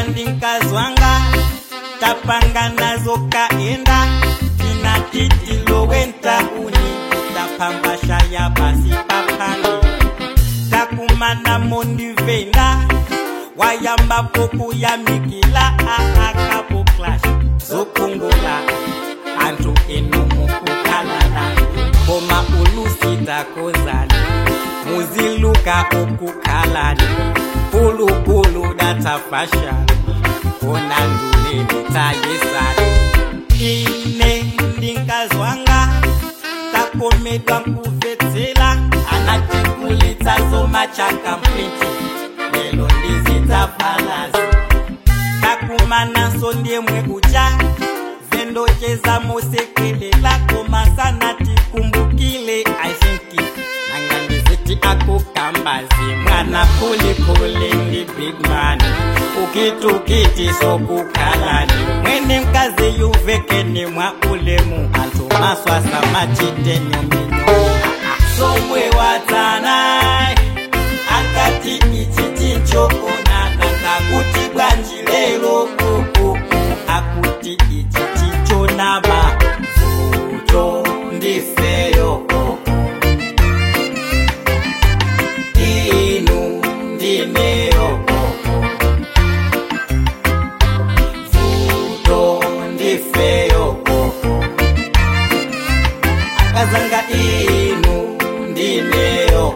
uja ndinkazwanga tapanga nazo kaenda tinatitilowenta uni tapambasha ya basi papani takumana mondivenda wayambapo kuyamikila ahakapo clash zokungula antu enumukukalala koma ulusitakozani muziluka ukukhalani pulupulu datafashani kona nduleni tayesani ine ndinkazwanga takomedwa nkuvetsela anachikulitsa zomachaka mpliti lelo ndizitafalazi takumanaso ndiemwe ucha zendocheza mosekelela komasana tikumbukile aisinki nangandiziti akukambazi mwana kulikuli ndi bigmani ukitukiti sokukhalani mwene mkazi yuvekeni mwa ulemu antu maswasa machitenyominyo somwe watanai akati ichi tinchoonana ngakuti bwanji lero kuku akuti ichi tichonama futo ndifeyo inu ndineyo futo ndifeyo akazanga inu ndineyo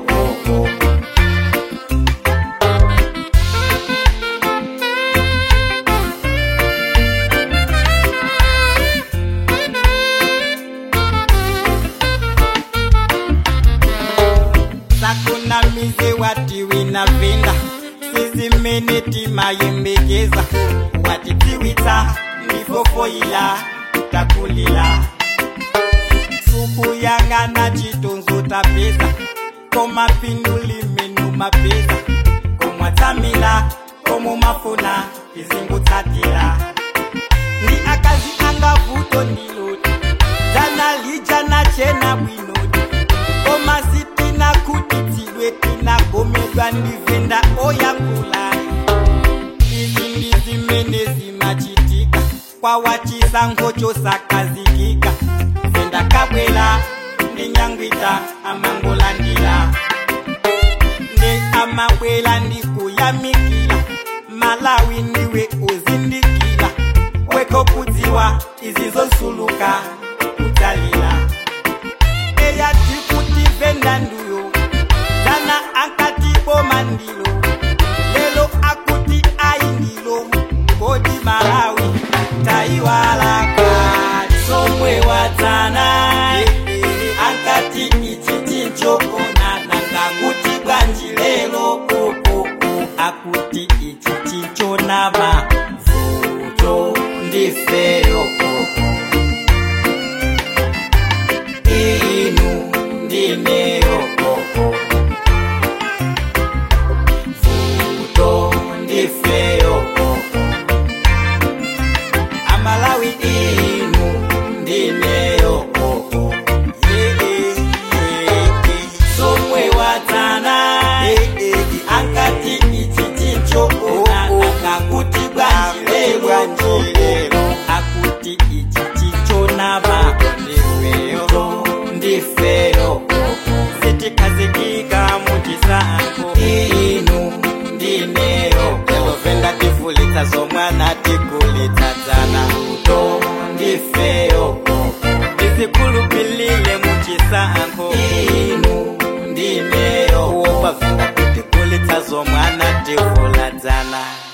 sakunamize watiwina vinda sizimene timayembekeza watitiwitsa ndifofoyila takulila suku yangana chitonzo tapeza komapinduli menu mapeza komwatsamila komumafuna izingutsatila ndi akazi anga vuto ndiloti dzana lijana chena bwinoti komasitina kuti tsidwe tinagomedwa ndivenda oyakulai izi ndi zimene zimachitika kwawa chisango chosakazikika sendakabwela ndinyangwita amangolandila nde amabwela ndikuyamikila malawi ndiwe uzindikila weko kudziwa izi zosuluka kutalila eyati kuti venda nduyo dzana ankati boma ndilo lelo akuti ayi ndilo kodi malawi tayiwala kali somwe wadzana ankati ichi tinchoonana ngakuti bwanji lelo koko akuti ichi tinchonama futo ndifeyo koko inu ndineyo koko futo ndifeyo koko amalawi inu ndineyo koko somwe watana ankati ichi tinchoonana ngakuti bwanji lelo akuti ichi tinchonama ndifeyo ndifeyo sitikazikika muchisango inu ndineyo elovenda tifulitsa zomwana tikulitsadzana to ndifeyo ndisikulupilile muchisango inu ndineyo uopavenda tikulitsa zomwana tifuladzana